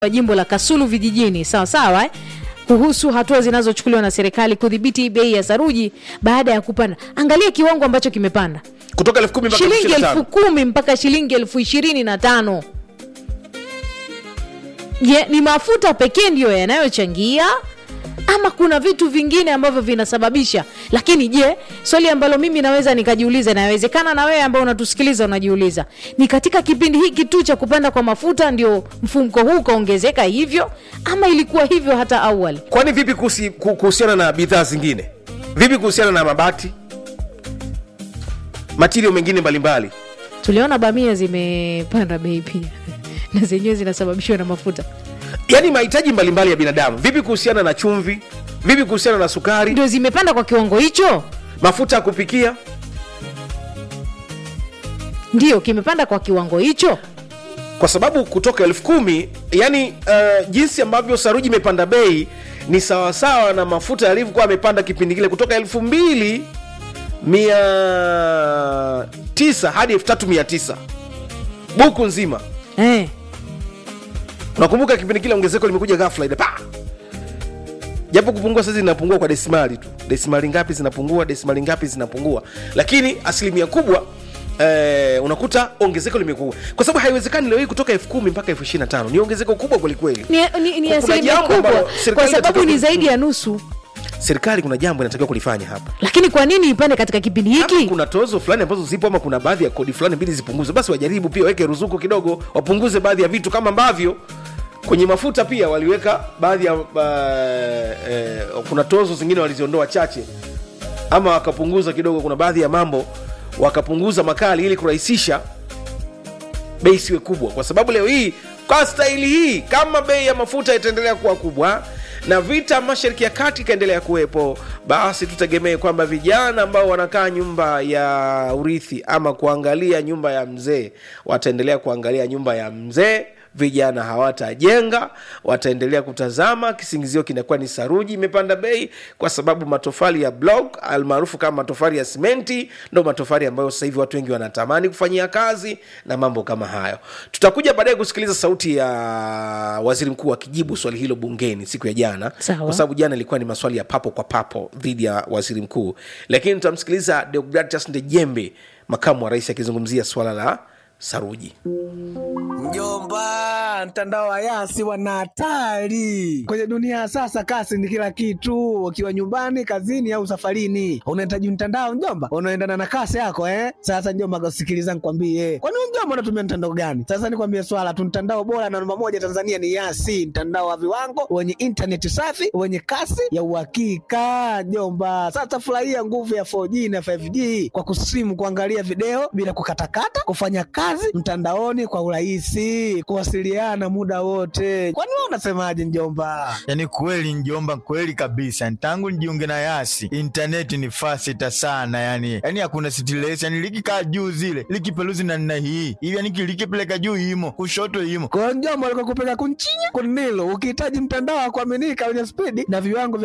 wa jimbo la Kasulu vijijini sawa sawa eh? kuhusu hatua zinazochukuliwa na serikali kudhibiti bei ya saruji baada ya kupanda. Angalia kiwango ambacho kimepanda, kutoka elfu kumi mpaka elfu shilingi ishirini na elfu tano. kumi mpaka shilingi elfu ishirini na tano. Je, ni mafuta pekee ndiyo yanayochangia ama kuna vitu vingine ambavyo vinasababisha? Lakini je, swali ambalo mimi naweza nikajiuliza, nawezekana na wewe ambao unatusikiliza unajiuliza, ni katika kipindi hiki tu cha kupanda kwa mafuta ndio mfumko huu ukaongezeka hivyo, ama ilikuwa hivyo hata awali? kwani vipi kuhusi- ku- kuhusiana na bidhaa zingine vipi kuhusiana na mabati matirio mengine mbalimbali Tuliona bamia zimepanda bei pia na zenyewe zinasababishwa na mafuta, yaani mahitaji mbalimbali ya binadamu vipi kuhusiana na chumvi vipi kuhusiana na sukari ndio zimepanda kwa kiwango hicho. mafuta ya kupikia Ndio kimepanda kwa kiwango hicho. kwa sababu kutoka elfu kumi yani uh, jinsi ambavyo saruji imepanda bei ni sawasawa na mafuta yalivyokuwa amepanda kipindi kile kutoka elfu mbili mia tisa hadi elfu tatu mia tisa buku nzima Eh, unakumbuka kipindi kile ongezeko limekuja ghafla ile pa japo kupungua sasa zinapungua kwa desimali tu desimali ngapi zinapungua desimali ngapi zinapungua lakini asilimia kubwa Eh, unakuta ongezeko limekuwa kwa sababu haiwezekani leo hii kutoka elfu kumi mpaka elfu ishirini na tano ni ongezeko kubwa kwelikweli ni, ni, ni Kuna asilimia jambo kubwa ambalo kwa serikali sababu inatakiwa ni ku- zaidi ya nusu. serikali kuna jambo inatakiwa kulifanya hapa Lakini kwa nini ipande katika kipindi Kama hiki? kuna tozo fulani ambazo zipo ama kuna baadhi ya kodi fulani mbili zipunguzwe basi wajaribu pia waweke ruzuku kidogo wapunguze baadhi ya vitu kama ambavyo kwenye mafuta pia waliweka baadhi ya uh, eh, kuna tozo zingine waliziondoa chache ama wakapunguza kidogo kuna baadhi ya mambo wakapunguza makali ili kurahisisha bei isiwe kubwa kwa sababu leo hii kwa staili hii kama bei ya mafuta itaendelea kuwa kubwa na vita mashariki ya kati ikaendelea kuwepo basi tutegemee kwamba vijana ambao wanakaa nyumba ya urithi ama kuangalia nyumba ya mzee wataendelea kuangalia nyumba ya mzee vijana hawatajenga wataendelea kutazama kisingizio kinakuwa ni saruji imepanda bei kwa sababu matofali ya block almaarufu kama matofali ya simenti ndo matofali ambayo sasa hivi watu wengi wanatamani kufanyia kazi na mambo kama hayo tutakuja baadaye kusikiliza sauti ya waziri mkuu akijibu swali hilo bungeni siku ya jana Sawa. kwa sababu jana ilikuwa ni maswali ya papo kwa papo dhidi ya waziri mkuu lakini tutamsikiliza deogratias ndejembe makamu wa rais akizungumzia swala la saruji Mjomba, mtandao wa Yasi wana hatari kwenye dunia ya sasa. Kasi ni kila kitu, ukiwa nyumbani, kazini au safarini, unahitaji mtandao mjomba, unaendana na kasi yako eh. Sasa mjomba, sikiliza nikwambie, kwani wewe mjomba unatumia mtandao gani? Sasa nikwambie swala tu, mtandao bora na namba moja Tanzania ni Yasi, mtandao wa viwango wenye intaneti safi wenye kasi ya uhakika mjomba. Sasa furahia nguvu ya 4G na 5G kwa kusimu, kuangalia video bila kukatakata, kufanya kazi mtandaoni kwa urahisi, kuwasiliana muda wote. Kwani wewe unasemaje mjomba? yaani kweli njomba kweli kabisa tangu nijiunge na yasi intaneti ni fasita sana yani yani hakuna stress yani likikaa juu zile likipeluzi na nna hii hivi yani likipeleka juu imo kushoto imo Kwa hiyo mjomba, alikokupeleka kunchinya kunilo, ukihitaji mtandao wa kuaminika wenye spidi na viwango vya